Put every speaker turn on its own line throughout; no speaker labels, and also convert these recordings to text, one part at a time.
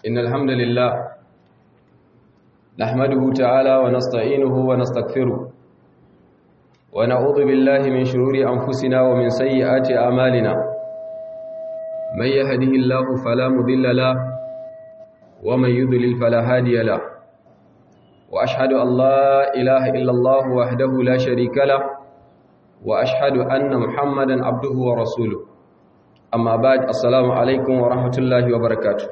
إن الحمد لله نحمده تعالى ونستعينه ونستغفره ونعوذ بالله من شرور أنفسنا ومن سيئات أعمالنا من يهده الله فلا مضل له ومن يضلل فلا هادي له وأشهد أن لا إله إلا الله وحده لا شريك له وأشهد أن محمدا عبده ورسوله أما بعد السلام عليكم ورحمة الله وبركاته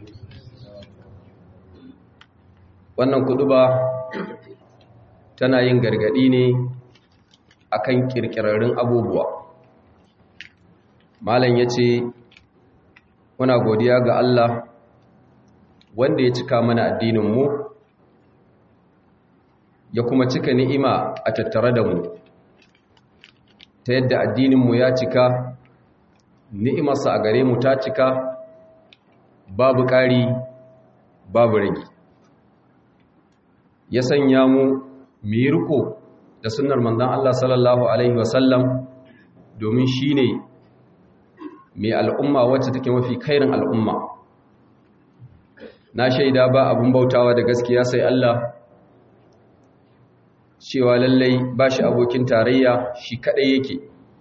wannan kuduba tana yin gargadi ne akan kirkirarrun abubuwa malam yace muna godiya ga Allah wanda ya cika mana addinin mu ya kuma cika ni'ima a tattare da mu ta yadda addinin mu ya cika ni'imarsa a gare mu ta cika babu ƙari babu rage ya sanya mu mu yi riko da sunnar manzon Allah sallallahu alaihi wasallam domin shine mai al'umma wacce take mafi kairin al'umma na shaida ba abun bautawa da gaskiya sai Allah cewa lallai ba shi abokin tarayya shi kadai yake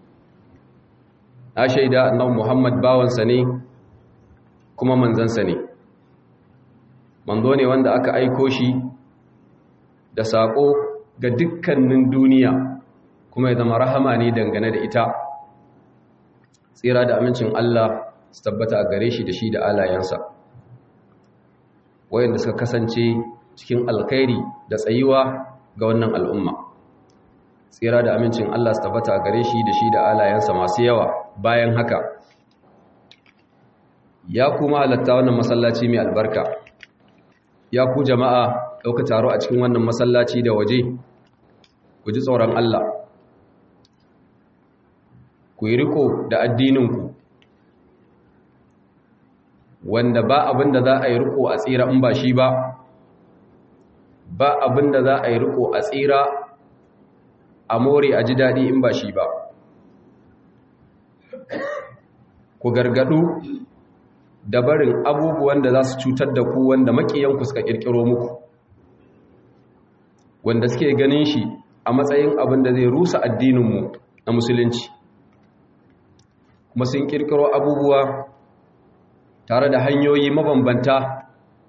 na shaida annabi Muhammad bawansa ne kuma manzansa ne manzo ne wanda aka aiko shi da saƙo ga dukkanin duniya kuma ya zama rahama ne dangane da ita tsira da amincin Allah su tabbata a gare shi da shi da alayensa wayanda suka kasance cikin alkhairi da tsayuwa ga wannan al'umma tsira da amincin Allah su tabbata a gare shi da shi da alayensa masu yawa bayan haka ya kuma halatta wannan masallaci mai albarka ya ku jama'a ɗauka taro a cikin wannan masallaci da waje ku ji tsoron Allah ku yi riko da addininku wanda ba abin da za a yi riko a tsira in ba shi ba ba abin da za a yi riko a tsira a more a ji daɗi in ba shi ba ku gargadu da barin abubuwan da za su cutar da ku wanda makiyanku suka kirkiro muku wanda suke ganin shi a matsayin abin da zai rusa addininmu na musulunci kuma sun kirkiro abubuwa tare da hanyoyi mabambanta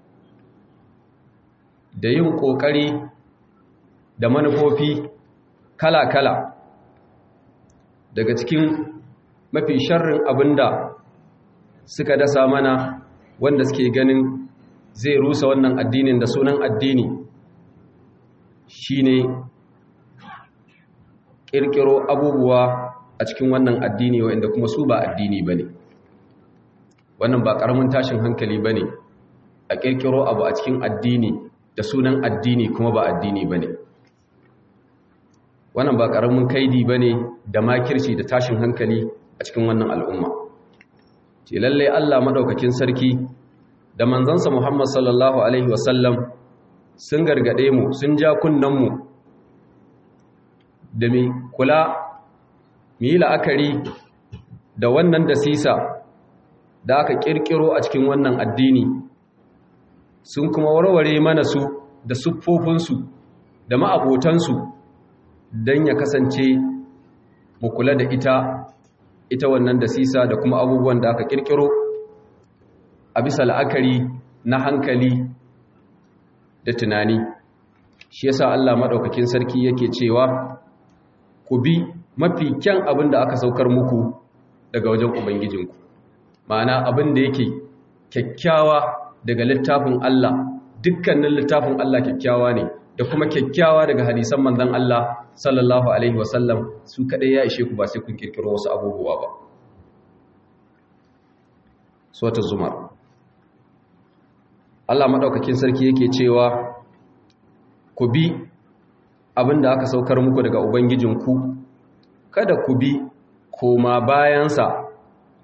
da yin ƙoƙari da manufofi kala-kala daga cikin mafi sharrin abin da suka dasa mana wanda suke ganin zai rusa wannan addinin da sunan addini shine kirkiro abubuwa a cikin wannan addini wanda kuma su ba addini bane wannan ba karamin tashin hankali bane a kirkiro abu a cikin addini da sunan addini kuma ba addini bane wannan ba karamin kaidi bane da makirci da tashin hankali a cikin wannan al'umma ce lalle Allah madaukakin sarki da manzansa Muhammad sallallahu alaihi wasallam sun gargade mu sun ja kunnen mu da mai kula mu yi la'akari da wannan da sisa da aka kirkiro a cikin wannan addini sun kuma warware mana su da siffofinsu da ma'abotansu don ya kasance mu kula da ita ita wannan da sisa da kuma abubuwan da aka kirkiro a bisa la'akari na hankali da tunani shi yasa Allah madaukakin sarki yake cewa ku bi mafi kyan abin da aka saukar muku daga wajen ubangijinku ma'ana abin da yake kyakkyawa daga littafin Allah dukkanin littafin Allah kyakkyawa ne da kuma kyakkyawa daga hadisan manzon Allah sallallahu alaihi wasallam su kadai ya ishe ku ba sai kun kirkiro wasu abubuwa ba suratul zumar Allah madaukakin sarki yake cewa ku bi abin da aka saukar muku daga Ubangijinku, kada ku bi koma bayansa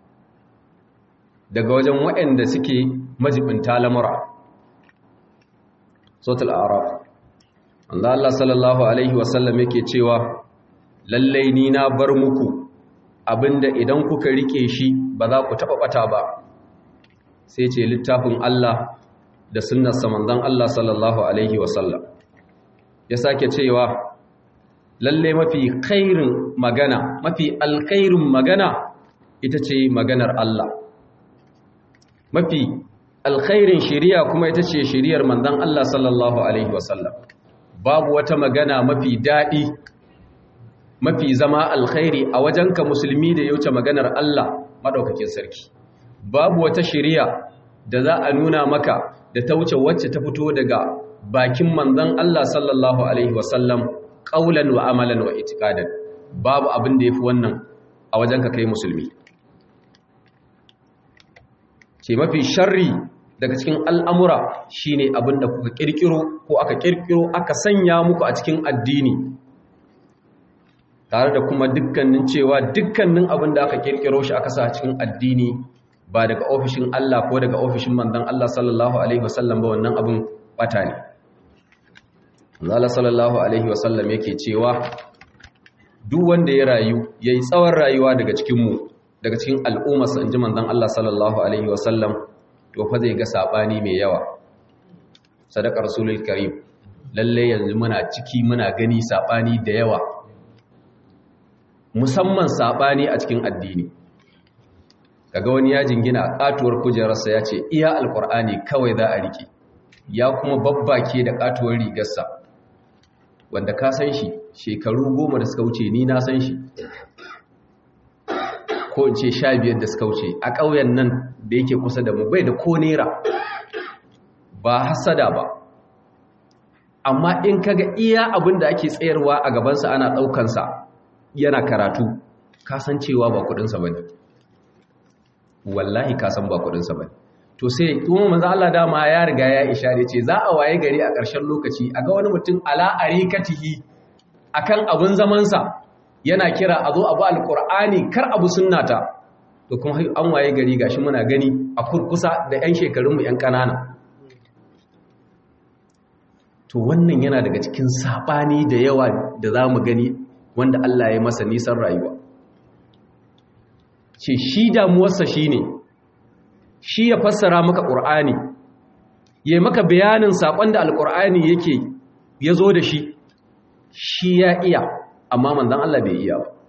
daga wajen waɗanda suke majibinta lamura. Sotul Araf Allah Allah sallallahu Alaihi wasallam yake cewa, Lallai ni na bar muku abinda idan kuka rike shi ba za ku taɓa ɓata ba, sai ce littafin Allah da sunnarsa manzon Allah sallallahu alaihi wasallam ya sake cewa lalle mafi khairin magana mafi alkhairin magana ita ce maganar Allah mafi alkhairin shiriya kuma ita ce shiriyar manzon Allah sallallahu alaihi wasallam babu wata magana mafi daɗi mafi zama alkhairi a wajenka musulmi da yauce maganar Allah madaukakin sarki babu wata shiriya da za a nuna maka da ta wuce wacce ta fito daga bakin manzon Allah sallallahu alaihi wasallam qaulan wa amalan wa itiqadan babu abin da yafi wannan a wajenka kai musulmi ce mafi sharri daga cikin al'amura shine abin da kuka kirkiro ko aka kirkiro aka sanya muku a cikin addini tare da kuma dukkanin cewa dukkanin abin da aka kirkiro shi aka sa cikin addini ba daga ofishin Allah ko daga ofishin manzon Allah sallallahu alaihi wasallam ba wannan abin bata ne Allah sallallahu alaihi wasallam yake cewa duk wanda ya rayu yayi tsawon rayuwa daga cikin mu daga cikin al'ummar sa inji manzon Allah sallallahu alaihi wasallam to fa zai ga sabani mai yawa sadaka rasulul karim lalle yanzu muna ciki muna gani sabani da yawa musamman sabani a cikin addini kaga wani ya jingina a katuwar kujerarsa ya ce iya alkur'ani kawai za a rike ya kuma babbake da katuwar rigarsa wanda ka san shi shekaru goma da suka wuce ni na san shi ko in ce sha biyar da suka wuce a ƙauyen nan da yake kusa da mu bai da ko nera ba hasada ba amma in kaga iya abin da ake tsayarwa a gabansa ana ɗaukansa yana karatu kasancewa ba kudinsa ba ne wallahi kasan ba kudinsa ba to sai kuma manzo Allah dama ya riga ya ishare ce za a waye gari a ƙarshen lokaci a ga wani mutum ala arikatihi akan abun zamansa yana kira a zo abu alqur'ani kar abu sunnata to kuma an waye gari gashi muna gani a kurkusa da 'yan shekarunmu 'yan ƙanana to wannan yana daga cikin saɓani da yawa da za mu gani wanda Allah ya masa nisan rayuwa ce shi damuwarsa shi ne shi ya fassara maka ƙur'ani ya maka bayanin saƙon da alƙur'ani yake ya zo da shi shi ya iya amma manzan Allah bai iya ba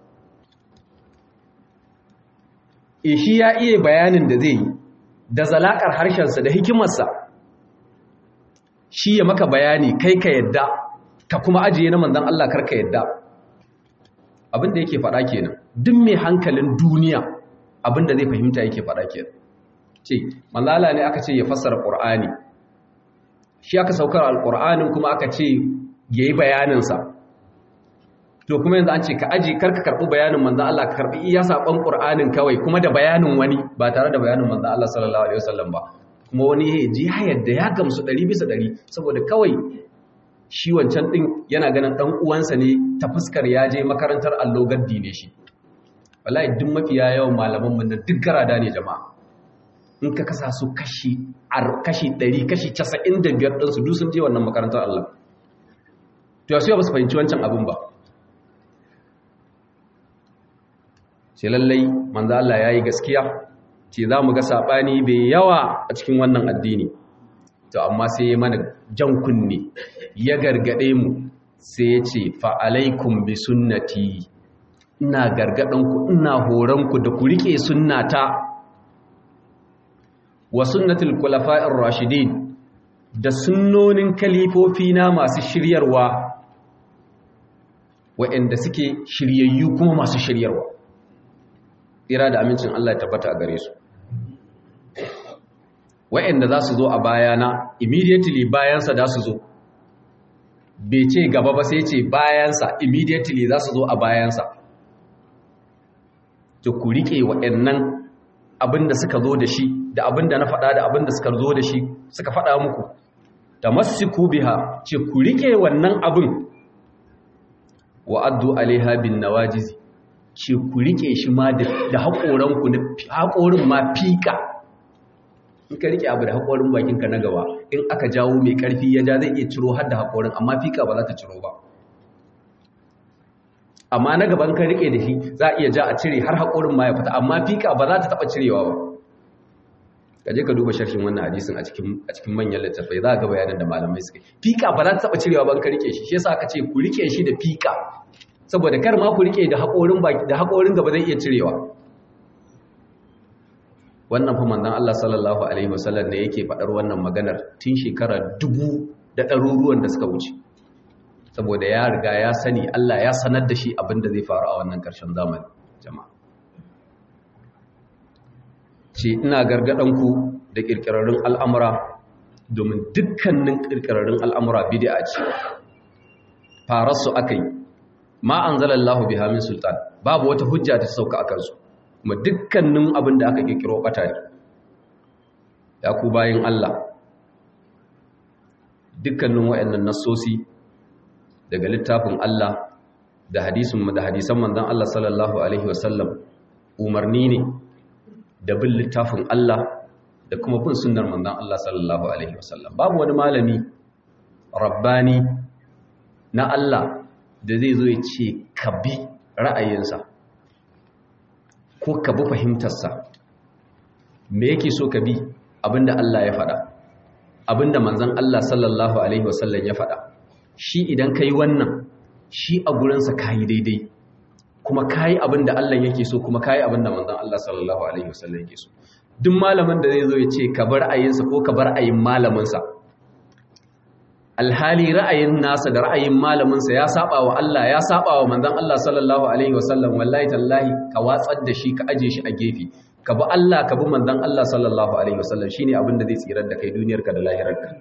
e shi ya iya bayanin da zai yi da zalakar harshensa da hikimarsa shi ya maka bayani kai ka yadda ka kuma ajiye na manzan Allah karka yadda abinda yake faɗa kenan duk mai hankalin duniya abinda zai fahimta yake faɗa kenan ce manzala ne aka ce ya fassara ƙur'ani shi aka saukar alƙur'anin kuma aka ce ya yi bayaninsa to kuma yanzu an ce ka aji karka karɓi bayanin manzan Allah ka karɓi iya saƙon ƙur'anin kawai kuma da bayanin wani ba tare da bayanin manzan Allah sallallahu alaihi wasallam ba kuma wani ya ji ya yadda ya gamsu ɗari bisa ɗari saboda kawai shi wancan ɗin yana ganin ɗan uwansa ne ta fuskar ya je makarantar allo gaddi ne shi wallahi duk mafiya yawan malaman mun duk garada ne jama'a in ka kasa su kashi kashi ɗari kashi casa'in da biyar ɗinsu duk sun je wannan makarantar Allah to yasu ba su fahimci wancan abin ba ce lallai manzo Allah ya yi gaskiya ce za mu ga saɓani bai yawa a cikin wannan addini to amma sai ya mana jan kunne ya gargaɗe mu sai ya ce fa'alaikun bi sunnati ina gargaɗinku ina horonku da ku riƙe sunnata wa sunnatul kulafa'ir rashidin da sunnonin kalifofi na masu shiryarwa waɗanda suke shiryayyu kuma masu shiryarwa tsira da amincin Allah ya tabbata a gare su wa'anda za su zo a bayana immediately bayansa da su zo bai ce gaba ba sai ce bayansa immediately za su zo a bayansa to ku riƙe wa'annan abinda suka zo da shi da abinda na faɗa da abinda suka zo da shi suka faɗa muku da masu biha ce ku riƙe wannan abin wa'addu alaiha bin nawajizi ce ku rike shi ma da haƙoranku na haƙorin ma fika in ka rike abu da haƙorin bakinka na gaba in aka jawo mai ƙarfi ya ja zai iya ciro har da haƙorin amma fika ba za ta ciro ba amma na gaban ka rike da shi za a iya ja a cire har haƙorin ma ya fita amma fika ba za ta taɓa cirewa ba ka je ka duba sharhin wannan hadisin a cikin a cikin manyan littattafai za ka ga bayanan da malamai suka fika ba za ta taba cirewa ban ka rike shi shi yasa aka ce ku rike shi da fika saboda kar ma ku rike da haƙorin baki da haƙorin gaba zai iya cirewa wannan fa manzon Allah sallallahu alaihi wasallam ne yake faɗar wannan maganar tun shekara dubu da ɗaruruwan da suka wuce saboda ya riga ya sani Allah ya sanar da shi abin da zai faru a wannan ƙarshen zamani jama'a ce ina gargadanku da ƙirƙirarrun al'amura domin dukkanin ƙirƙirarrun al'amura bid'a ce fararsu aka yi ma an zalallahu biha min sultan babu wata hujja ta sauka a kansu kuma dukkanin abin da aka ƙirƙiro ɓata ne ya ku bayan Allah dukkanin waɗannan nassosi daga littafin Allah da hadisin da hadisan manzon Allah sallallahu alaihi wasallam umarni ne da bin littafin Allah da kuma bin sunnar manzon Allah sallallahu alaihi wasallam babu wani malami rabbani na Allah da zai zo ya ce ka bi ra'ayinsa ko ka bi fahimtarsa me yake so ka bi abinda Allah ya faɗa abinda manzon Allah sallallahu alaihi wasallam ya faɗa shi idan kai wannan shi a gurinsa kayi daidai kuma kayi abin da Allah yake so kuma kayi abin da manzon Allah sallallahu alaihi wasallam yake so duk malamin da zai zo ya ce ka bar ayinsa ko ka bar ayin malaminsa alhali ra'ayin nasa da ra'ayin malaminsa ya saba wa Allah ya saba wa manzon Allah sallallahu alaihi wasallam wallahi tallahi ka watsar da shi ka aje shi a gefe ka bi Allah ka bi manzon Allah sallallahu alaihi wasallam shine abin da zai tsirar da kai duniyarka da lahirarka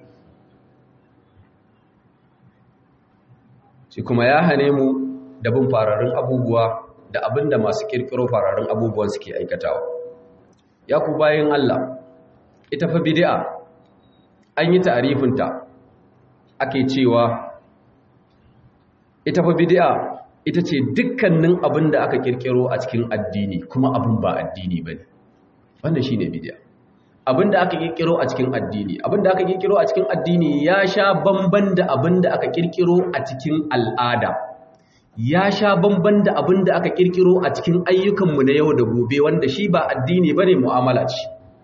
shi kuma ya hane mu da bin fararen abubuwa da abin da masu kirkiro fararen abubuwan suke aikatawa ya ku bayan Allah ita fa bid'a an yi ta'arifinta ake cewa ita fa bid'a ita ce dukkanin abin da aka kirkiro a cikin addini kuma abin ba addini bane wannan shine bid'a abin da aka kirkiro a cikin addini abin da aka kirkiro a cikin addini ya sha bamban da abin da aka kirkiro a cikin al'ada ya sha bamban da abin da aka kirkiro a cikin ayyukanmu na yau da gobe wanda shi ba addini bane mu'amala ce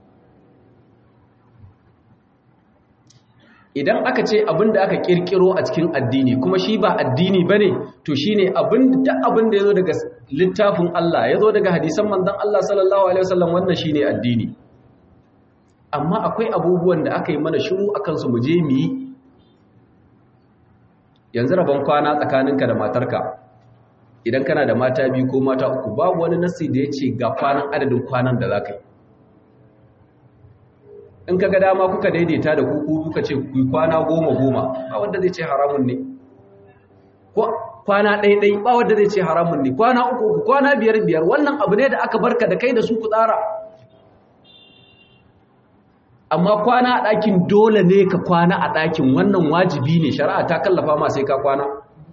idan aka ce abin da aka kirkiro a cikin addini kuma shi ba addini bane to shine abin da abin da yazo daga littafin Allah yazo daga hadisan manzon Allah sallallahu alaihi wasallam wannan shine addini amma akwai abubuwan da aka yi mana shiru akan su mu je mu yi yanzu rabon kwana tsakaninka da matarka idan kana da mata biyu ko mata uku babu wani nasi da ya ce ga kwanan adadin kwanan da za ka yi in ka ga dama kuka daidaita da kuku kuka ce ku kwana goma goma ba wanda zai ce haramun ne kwana ɗaiɗai ba wanda zai ce haramun ne kwana uku uku kwana biyar biyar wannan abu ne da aka barka da kai da su ku tsara amma kwana a ɗakin dole ne ka kwana a ɗakin wannan wajibi ne shari'a ta kallafa ma sai ka kwana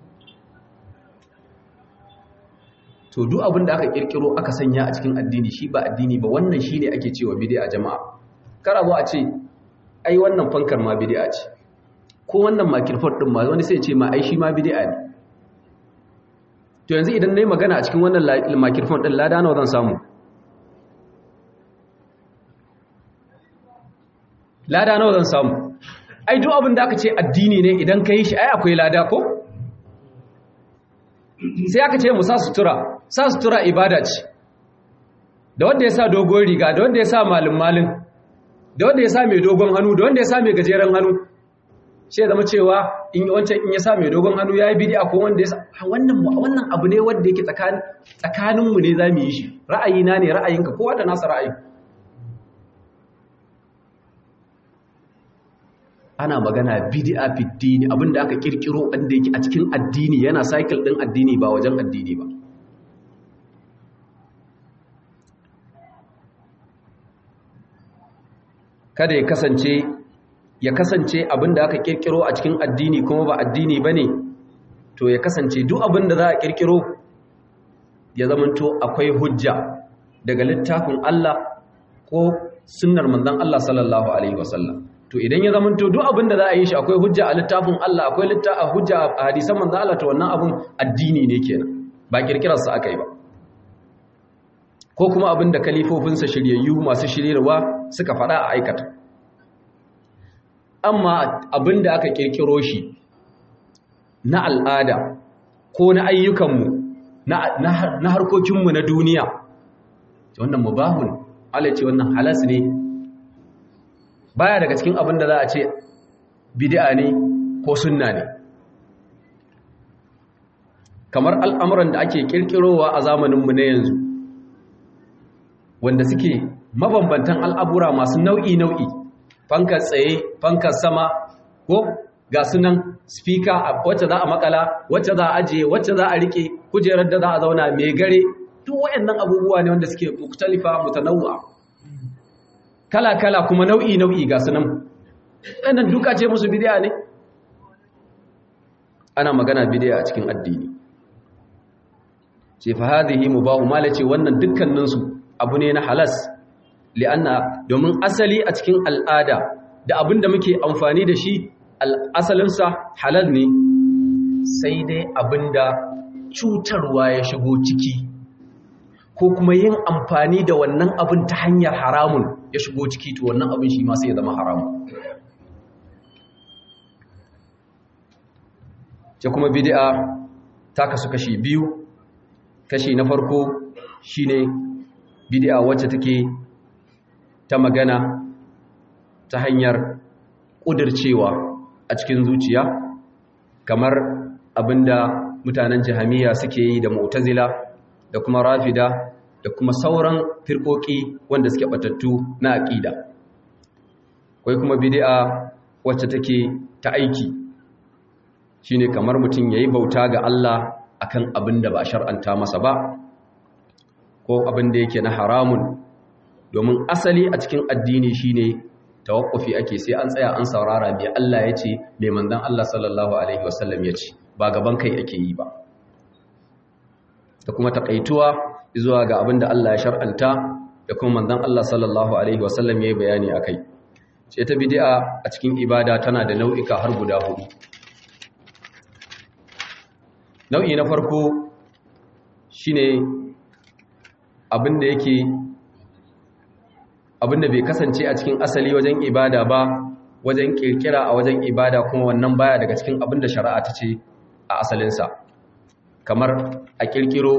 to duk abin da aka kirkiro aka sanya a cikin addini shi ba addini ba wannan shine ake cewa bid'a jama'a kar abu a ce ai wannan fankar ma bid'a ce ko wannan makirfar din ma wani sai ce ma ai shi ma bid'a ne to yanzu idan nayi magana a cikin wannan makirfar din lada nawa zan samu lada nawa zan samu ai duk abin da aka ce addini ne idan ka yi shi ai akwai lada ko sai aka ce mu sa sutura sa sutura ibada ce da wanda ya sa dogon riga da wanda ya sa malin malin da wanda ya sa mai dogon hannu da wanda ya sa mai gajeren hannu sai zama cewa in wancan in ya sa mai dogon hannu yayi bid'a ko wanda ya sa wannan wannan abu ne wanda yake tsakanin tsakanin mu ne zamu yi shi ra'ayina ne ra'ayinka kowa da nasa ra'ayi ana magana bid'a fi dini abinda aka kirkiro wanda yake a cikin addini yana cycle din addini ba wajen addini ba kada ya kasance ya kasance abinda aka kirkiro a cikin addini kuma ba addini bane to ya kasance duk abinda za a kirkiro ya zamanto akwai hujja daga littafin Allah ko sunnar manzon Allah sallallahu alaihi wasallam to idan ya zamanto duk abin da za a yi shi akwai hujja a littafin Allah akwai littafin hujja a hadisan manzo Allah to wannan abun addini ne kenan ba kirkirar sa aka yi ba ko kuma abin da kalifofinsa shiryayyu masu shiryarwa suka faɗa a aikata amma abin da aka kirkiro shi na al'ada ko na ayyukanmu na harkokinmu na duniya wannan mubahun Allah ce wannan halas ne baya daga cikin abin da za a ce bid'a ne ko sunna ne kamar al'amuran da ake kirkirowa a zamaninmu na yanzu wanda suke mabambantan al'abura masu nau'i-nau'i fankar tsaye fankar sama ko ga sunan spika wacce za a makala wacce za a ajiye wacce za a rike kujerar da za a zauna mai gare duk wayannan abubuwa ne wanda suke muktalifa mutanawwa kala-kala kuma nau'i-nau'i ga sunan wannan duka ce musu bidiya ne ana magana bidiya a cikin addini ce fa hadhihi mubahu malace wannan dukkaninsu abu ne na halas li'anna domin asali a cikin al'ada da abin da muke amfani da shi asalinsa halal ne sai dai abin da cutarwa ya shigo ciki ko kuma yin amfani da wannan abin ta hanyar haramun ya shigo ciki to wannan abin shi ma sai ya zama haramun ce kuma bid'a ta kasu kashi biyu kashi na farko shine bid'a wacce take ta magana ta hanyar ƙudircewa a cikin zuciya kamar abinda mutanen jahamiya suke yi da mu'tazila da kuma rafida da kuma sauran firkoki wanda suke batattu na aqida kai kuma bid'a wacce take ta aiki shine kamar mutum yayi bauta ga Allah akan abin da ba shar'anta masa ba ko abin da yake na haramun domin asali a cikin addini shine tawakkufi ake sai an tsaya an saurara mai Allah ya ce mai manzon Allah sallallahu alaihi wasallam ya ce ba gaban kai ake yi ba da kuma takaituwa zuwa ga abin da Allah ya shar'anta da kuma manzon Allah sallallahu alaihi wasallam ya yi bayani akai ce ta bid'a a cikin ibada tana da nau'ika har guda hudu nau'i na farko shine abinda yake abinda bai kasance a cikin asali wajen ibada ba wajen kirkira a wajen ibada kuma wannan baya daga cikin abinda shari'a ta ce a asalinsa kamar a kirkiro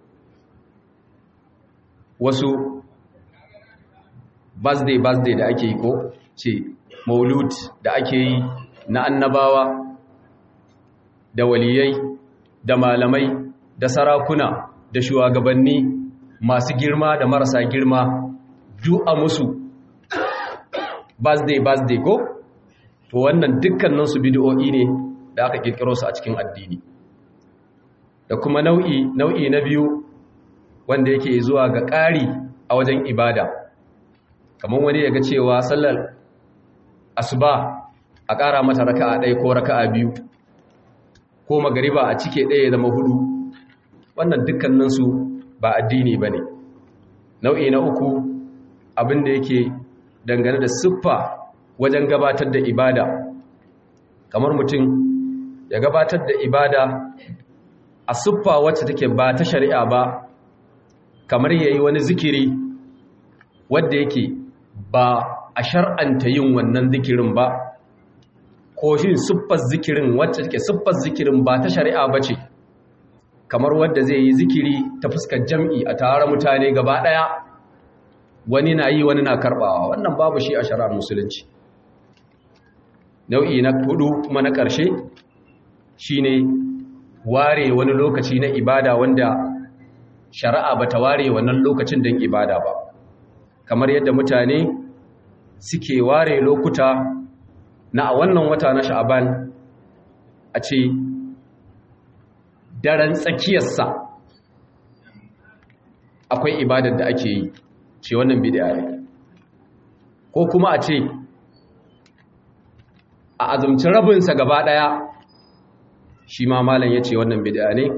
wasu birthday birthday da ake yi ko ce maulud da ake yi na annabawa da waliyai da malamai da sarakuna da shugabanni masu girma da marasa girma duk a musu birthday birthday ko to wannan dukkanin su bid'o'i ne da aka kirkiro su a cikin addini da kuma nau'i nau'i na biyu wanda yake zuwa ga ƙari a wajen ibada kamar wani ya ga cewa sallar asuba a ƙara mata raka'a ɗaya ko raka'a biyu ko magariba a cike ɗaya ya zama hudu wannan dukkaninsu ba addini ba ne nau'i na uku abin da yake dangane da siffa wajen gabatar da ibada kamar mutum ya gabatar da ibada a siffa wacce take ba ta shari'a ba kamar ya yi wani zikiri wadda yake ba a shar'anta yin wannan zikirin ba ko shi siffar zikirin wacce take siffar zikirin ba ta shari'a ba ce kamar wadda zai yi zikiri ta fuskar jam'i a tare mutane gaba ɗaya wani na yi wani na karɓawa wannan babu shi a shari'ar musulunci nau'i na hudu kuma na ƙarshe shine ware wani lokaci na ibada wanda shari'a ba ta ware wannan lokacin don ibada ba kamar yadda mutane suke ware lokuta na a wannan wata na sha'aban a ce daren tsakiyarsa akwai ibadar da ake yi ce wannan bid'a ne ko kuma a ce a azumci rabinsa gaba daya shi ma malam ya ce wannan bid'a ne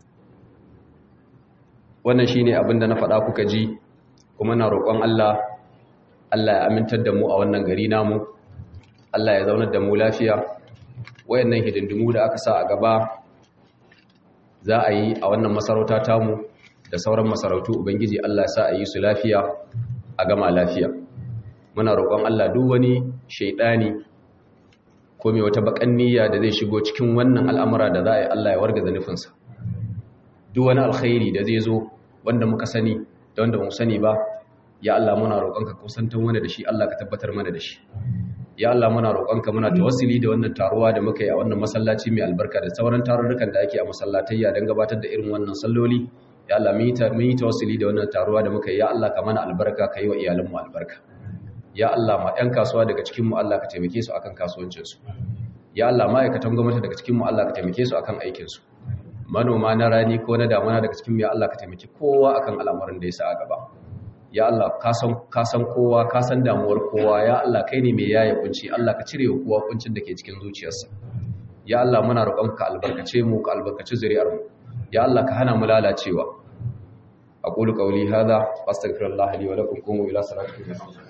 wannan shi ne abinda na faɗa kuka ji kuma na roƙon Allah Allah ya amintar da mu a wannan gari namu Allah ya zaunar da mu lafiya wayannan hidindimu da aka sa a gaba za a yi a wannan masarauta tamu da sauran masarautu ubangiji Allah ya sa a yi su lafiya a gama lafiya muna roƙon Allah duk wani shaidani ko mai wata bakan niyya da zai shigo cikin wannan al'amura da za a yi Allah ya wargaza nufinsa duk wani alkhairi da zai zo wanda muka sani da wanda mu sani ba ya Allah muna roƙonka kusantan wani da shi Allah ka tabbatar mana da shi ya Allah muna roƙonka muna tawassuli da wannan taruwa da muka yi a wannan masallaci mai albarka da sauran tarurrukan da ake a masallatayya don gabatar da irin wannan salloli ya Allah mun yi tawassuli da wannan taruwa da muka yi ya Allah ka mana albarka ka yi wa iyalanmu albarka ya Allah ma 'yan kasuwa daga cikin mu Allah ka taimake su akan kasuwancinsu ya Allah ma'aikatan gwamnati daga cikin mu Allah ka taimake su akan aikinsu manoma na rani ko na damuna daga cikin mu ya Allah ka taimake kowa akan al'amuran da ya sa a gaba ya Allah ka san kowa ka san damuwar kowa ya Allah kai ne mai yaya kunci Allah ka cire kowa kuncin da ke cikin zuciyarsa ya Allah muna roƙon ka albarkace mu ka albarkaci zuriyar mu ya Allah ka hana mu lalacewa aqulu qawli hadha wastaghfirullaha li wa lakum qumu ila salatikum